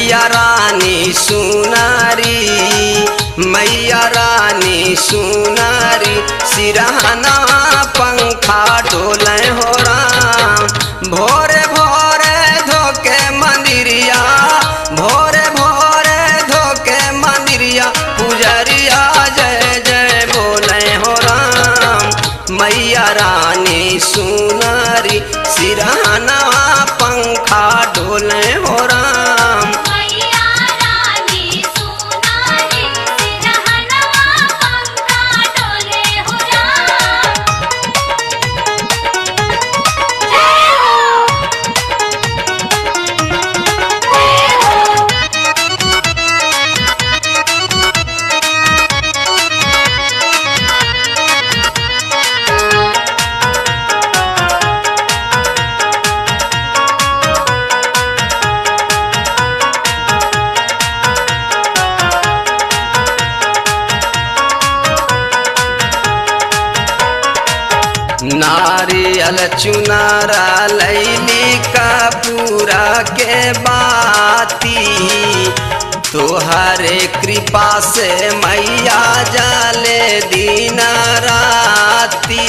मैया रानी सुनारी मैया रानी सुनारी सिरहना पंखा डोले हो राम भोरे भोरे धोके मंदिरिया भोरे भोरे धोके मंदिरिया पुजरिया जय जय बोले हो राम मैया रानी सुनारी सिरहना पंखा डोले हो राम मैया रानी सुनारी सिरहनवा पंखा डोले हो राम जय हो जय हो नारियल चुनारा लैली का पूरा के बाती तोहरे कृपा से मैया जाले दिन राती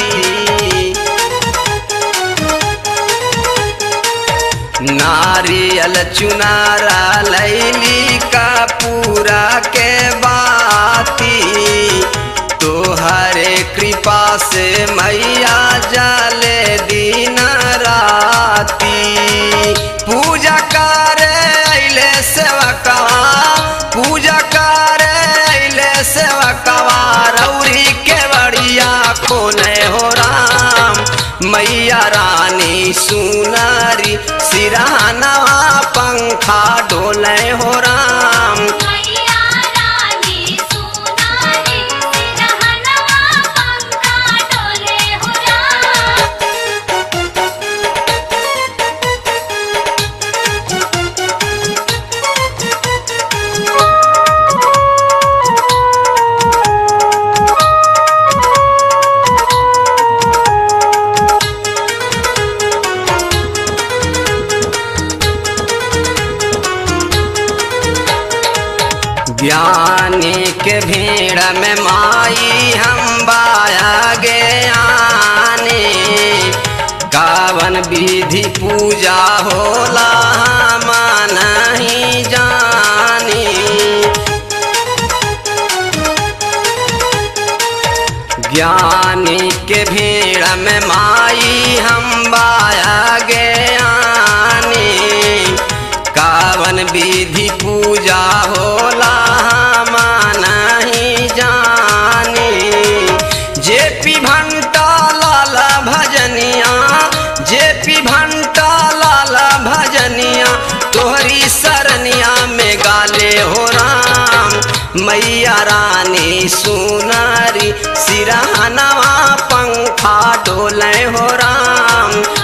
नारियल चुनारा लैली का पूरा के बाती तोहरे कृपा से मैया जाले दिन राती पूजा करे अइले सेवकवा पूजा करे अइले सेवकवा रौरी के बड़िया खोले हो राम मैया रानी सुनारी सिरहनवा पंखा डोले हो राम मैया रानी सुनारी सिरहनवा पंखा डोले हो राम ज्ञानी के भीड़ में माई हम बाया गे आने कावन विधि पूजा होला हम नहीं जानी ज्ञानी के भीड़ में माई हम बाया गे आने कावन विधि पूजा होला हम नहीं जानी जे पी भंटा लाल भजनिया जे पी भंटा लाल भजनिया तोहरी सरनिया में गाले हो राम मैया रानी सुनारी सिरहनवा पंखा डोले हो राम